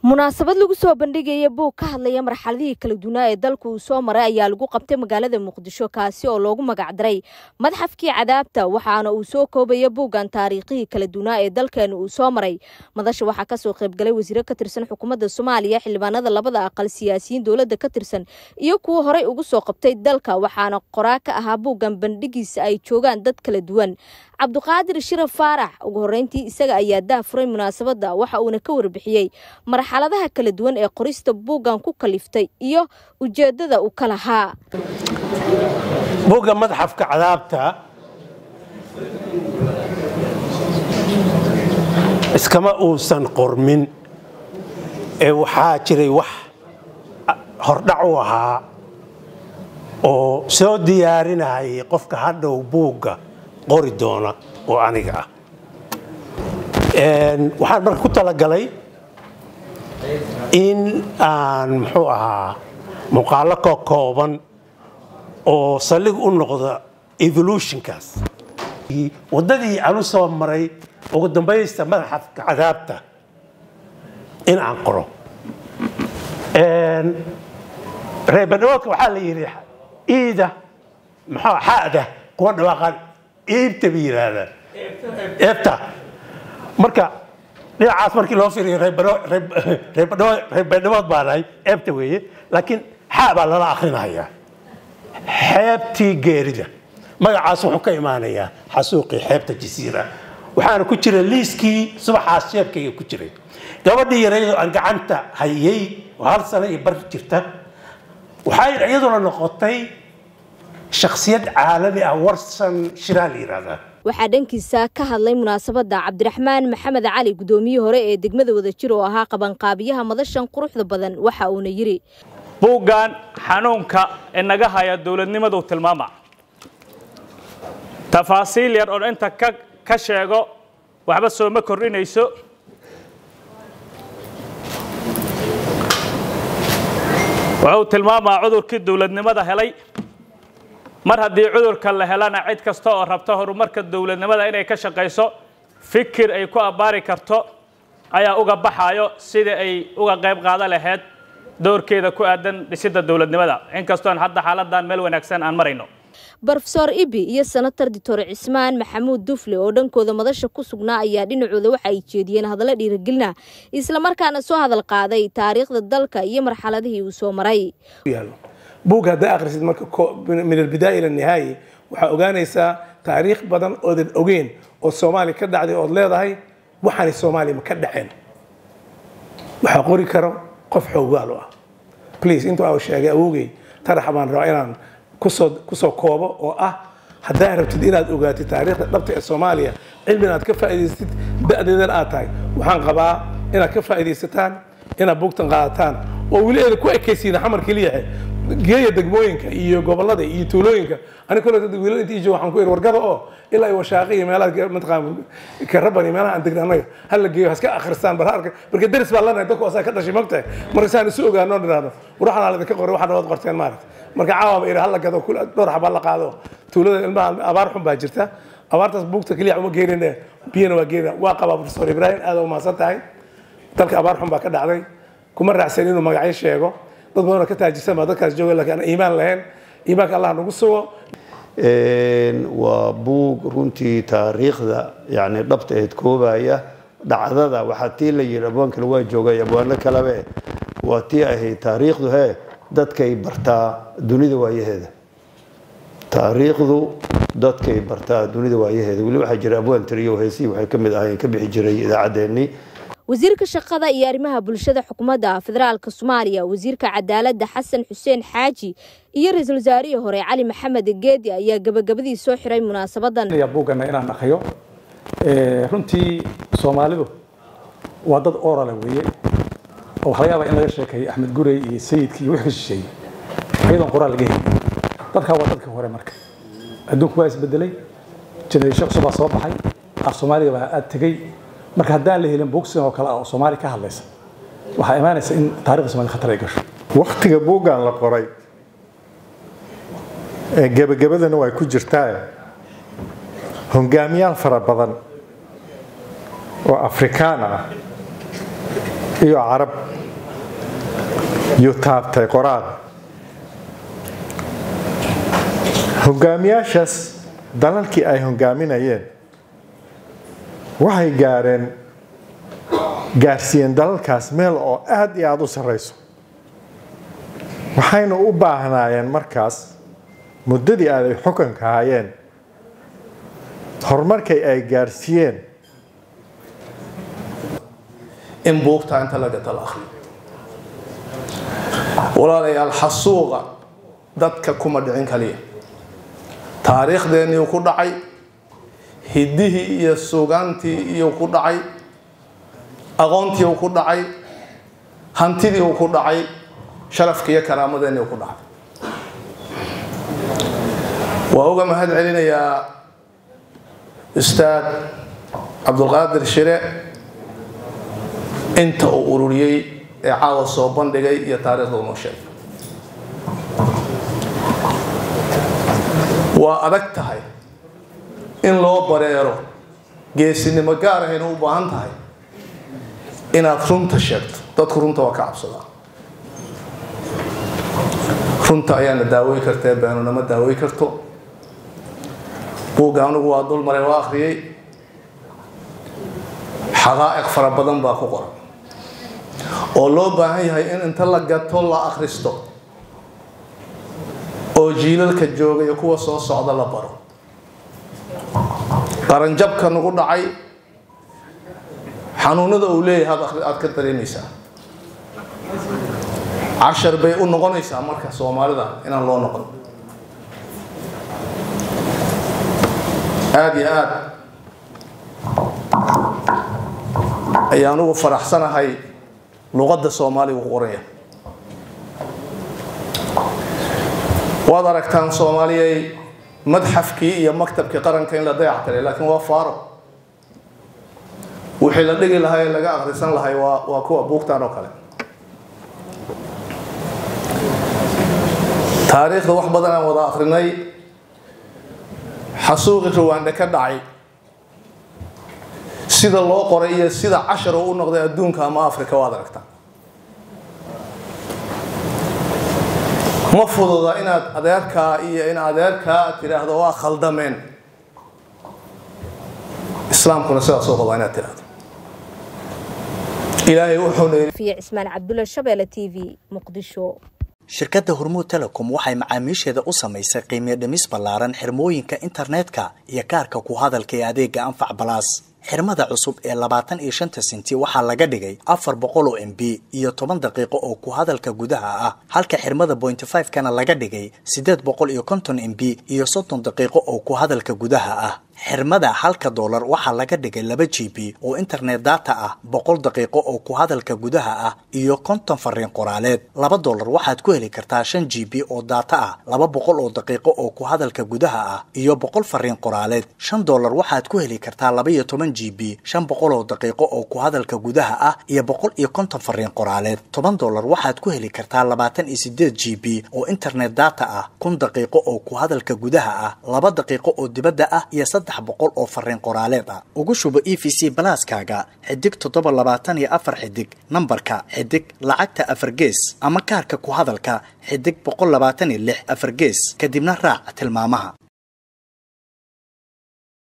munaasabad lagu soo bandhigaya buug ka hadlaya marxaladihii kala duwanaa ee dalku uu soo maray ayaa lagu qabtay magaalada muqdisho kaasi oo loogu magacdaray madxafkii cadaabta waxaana uu soo koobaya buuggan taariikhihii kala duwanaa ee dalkeena uu soo maray madasha waxaa kasoo qaybgalay wasiiro ka tirsan xukuumadda soomaaliya xildhibaanada labada aqal siyaasiyiin dowladda ka tirsan iyo kuwa horey ugu soo qabtay dalka waxaana qoraa ka ahaa buuggan bandhigiisa ay joogaan dad kala duwan cabduqaadir shiraf faarax ugu horeyntii isaga ayaa daafuray munaasabadda waxa uuna ka warbixiyey marxaladaha kala duwan ee qorista buuggan ku kaliftay iyo ujeeddada uu ka lahaa buugga madxafka cadaabta iskama uusan qormin ee waxaa jiray wax hordhac u ahaa oo soo diyaarinayay qofka hadhow buugga qori doona oo aniga ah waxaan marka ku talagalay in aan muxuu ahaa muuqaalo ka kooban oo saldhig u noqda evolutionkaas waddadii aan u soo maray ugu dambaysta madaxafka cadaabta in aan qoro reebadhawoodka waxaa la yidhi iida muxuu xada kuwa dhawaaqaan iibta bay yidhaahdaan eebta marka dhinacaas markii loo fiiriyo reebadhawood baa nahay eebta weeye laakiin xaa baa lala akrinayaa xeebtii geerida magacaas wuxuu ka imaanayaa xasuuqii xeebta jasiira waxaana ku jira liiskii subaxaas sheebkayga ku jiray gabadhii yareydoo aan gacanta hayay oo hal sano iyo bar jirta waxay iyaduna noqotay shaksiyad caalami ah warsan shiraa la yidhahdaa waxaa dhankiisa ka hadlay munaasabadda cabdiraxmaan maxamed cali guddoomiyihii hore ee degmada wadajir oo ahaa qabanqaabiyaha madashan quruxda badan waxa uuna yidhi buuggan xanuunka inaga haya dowladnimaduu tilmaama tafaasiil yar oo inta ka sheego waxba sooma kordhinayso wuxuu tilmaamaa cudurkii dowladnimada helay mar haddii cudurka la helana cid kasta oo rabta horumarka dowladnimada inay ka shaqayso fikir ay ku abbaari karto ayaa uga baxayo sidii ay uga qayb qaada lahayd doorkeeda ku aadan dhisidda dowladnimada inkastoon hadda xaaladan meel wanaagsan aan marayno brofesor ibi iyo senator doctor cismaan maxamuud dufle oo dhankooda madasha ku sugnaa ayaa dhinacooda waxa ay jeediyeen hadallo dhiirigelina islamarkaana soo hadal qaaday taariikhda dalka iyo marxaladihii uu soo maray buug haddaa akhrisid marka min albidaaya ila nihaayi waxaa ogaanaysaa taariikh badan oodan ogeyn oo soomaaliya ka dhacday ood leedahay waxaanay soomaaliya ma ka dhaceen waxaa qori karo qof xoogaal u ah please intuu aa sheegay awowgay taraxa baan rabaa inaan kusoo kusoo koobo oo ah haddaa rabtid inaad ogaatid taariikhda dhabta ee soomaaliya cilmi inaad ka faa'idaysatid da'deedan aad tahay waxaan qabaa inaad ka faa'iidaysataan inaad buugtan qaadataan oo weli eeda ku ekaysiina xamar keliyahe geeya degmooyinka iyo gobolada iyo tuulooyinka ani kole wiilal inta ijo waxaan ku iri wargada oo ilaa iyo washaaqi iyo meelaha mataqaan karaban iyo meelaha aan degna annaga hal la geeyo haska akhristaan bar harka marka deris baa lanahay dadku asaa ka dhashay mogtahay marka saan isu ogaanoo nidhaahdo waxaan idinka qoray waxaad nabad qorteen maaragta marka caawaaba iri hal la gado dhowr xabaa la qaado tuulada ilmaha abaar xun baa jirta abaartaas buugta keliya uma geenine biyana waa geenina waa qabaa profesor ibraahim aad u mahadsan tahay dalka abaar xun baa ka dhacday kuma raacsan inuu magacyo sheego dad badanoo ka taajirsan baa dadkaas jooga laakiin aan iimaan lahayn iimaanka allah nagu sugo waa buug runtii taariikhda yani dhabta eed koobaya dhacdada waxaa tii la yidhi abwaan kale waa joogay abwaano kalebe waa tii ahayd taariikhdu he dadkay bartaa dunida waayaheeda taariikhdu dadkay bartaa dunida waayaheeda weli waxaa jira abwaan tiriyo heesihii waxay ka mid ahayn ka bixi jiray idaacaddeenii wasiirka shaqada iyo arrimaha bulshada xukuumadda federaalka soomaaliya wasiirka cadaaladda xasan xuseen xaaji iyo ra-iisul wasaarihii hore cali maxamed geedi ayaa gabagabadii soo xiray munaasabadan buuggana inaan akriyo runtii soomaalidu waa dad orale weeye oo waxaa laga yaabaa in laga sheekeeyo axmed gurey iyo sayidkii iyo wix ka shisheeyey iyadoon qoraal laga helin dadkaa waa dadkii hore marka adduunku waa isbedelay generation cusub baa soo baxay af soomaaliga baa aad tegey marka haddaan la helin buugsidan oo kale ah oo soomaali ka hadlaysa waxaa imaanaysa in taarikhda soomaalida khatar ay gasho wakhtiga buuggan la qoray gebagabadana way ku jirtaa hongaamiyaal fara badan oo afrikaan ah iyo carab yuu taabtay qoraal hogaamiyaashaas dalalkii ay hogaaminayeen waxay gaareen gaarsiiyeen dalalkaas meel oo aada iyo aada u sarreyso waxayna u baahnaayeen markaas muddadii ay xukunka hayeen horumarkay ay gaarsiiyeen in buugta inta la gata la akhriyo walaalayaal xasuuqa dadka kuma dhicin kaliya taariikhdeenniiu ku dhacay hiddihii iyo sugaantii iyuu ku dhacay aqoontii uu ku dhacay hantidii uu ku dhacay sharafkii iyo karaamadeenni uu ku dhacay waa uga mahad celinayaa ustaad cabdulqaadir shire inta uu ururiyey ee caawa soo bandhigay iyo taariikhda unoo sheegay waa adag tahay in loo bareero geesinimo gaar ahayna u baahan tahay inaad runta sheegto dadku runta waa ka cabsadaa runta ayaana daawey kartee beenunama daawey karto buugga anigu waa dul maray waa akhriyey xaqaa'iq fara badan baa ku qoran oo loo baahan yahay in inta la gato la akhristo oo jiilalka jooga iyo kuwa soo socda la baro qaranjabka nagu dhacay xanuunada uu leeyahay aad ka dareemaysaa cashar bay u noqonaysaa marka soomaalida inaan loo noqon aada iyo aada ayaan ugu faraxsanahay luqadda soomaaliga ku qoranya waad aragtaan soomaaliyay madxafkii iyo maktabkii qaranka in la dayactiray laakiin waa faaro wixii la dhigi lahaa ee laga akhrisan lahay waa waa kuwa buugtaan oo kale taariikhda wax badan aan wada akrinay xasuuqi ruwaandhe ka dhacay sida loo qoray iyo sida cashar uu u noqday adduunka ama africa waad aragtaa ma fududa inaad adeerkaa iyo in adeerkaa aad tidhaahdo waa khaldameen islaamkuna sidaasoo qabaa inaad tidhaahdo ilaahay wuxuuna fiya cismaan cabdulla shabeelle t v muqdisho shirkadda hormuud telecom waxay macaamiisheeda u samaysay qiimiyo dhimis ballaaran xirmooyinka internetka iyo kaarka ku hadalka ee adeega anfac balaas xirmada cusub ee labaatan iyo shanta senti waxaa laga dhigay afar boqol oo m b iyo toban daqiiqo oo ku hadalka gudaha ah halka xirmada pointy five kana laga dhigay siddeed boqol iyo konton m b iyo soddon daqiiqo oo ku hadalka gudaha ah xirmada halka doolar waxaa laga dhigay laba g b oo internet data ah boqol daqiiqo oo ku hadalka gudaha ah iyo konton fariin qoraaleed laba doolar waxaad ku heli kartaa shan g b oo data ah laba boqol oo daqiiqo oo ku hadalka gudaha ah iyo boqol fariin qoraaleed shan doolar waxaad ku heli kartaa laba iyo toban g b shan boqol oo daqiiqo oo ku hadalka gudaha ah iyo boqol iyo konton fariin qoraaleed toban doolar waxaad ku heli kartaa labaatan iyo sideed g b oo internet data ah kun daqiiqo oo ku hadalka gudaha ah laba daqiiqo oo dibadda ah iyo saddex boqol oo fariin qoraaleed ah ugu shubo e v c balaaskaaga xidig toddoba labaatan iyo afar xidig nambarka xidig lacagta afar gees ama kaarka ku hadalka xidig boqol labaatan iyo lix afar gees kadibna raac tilmaamaha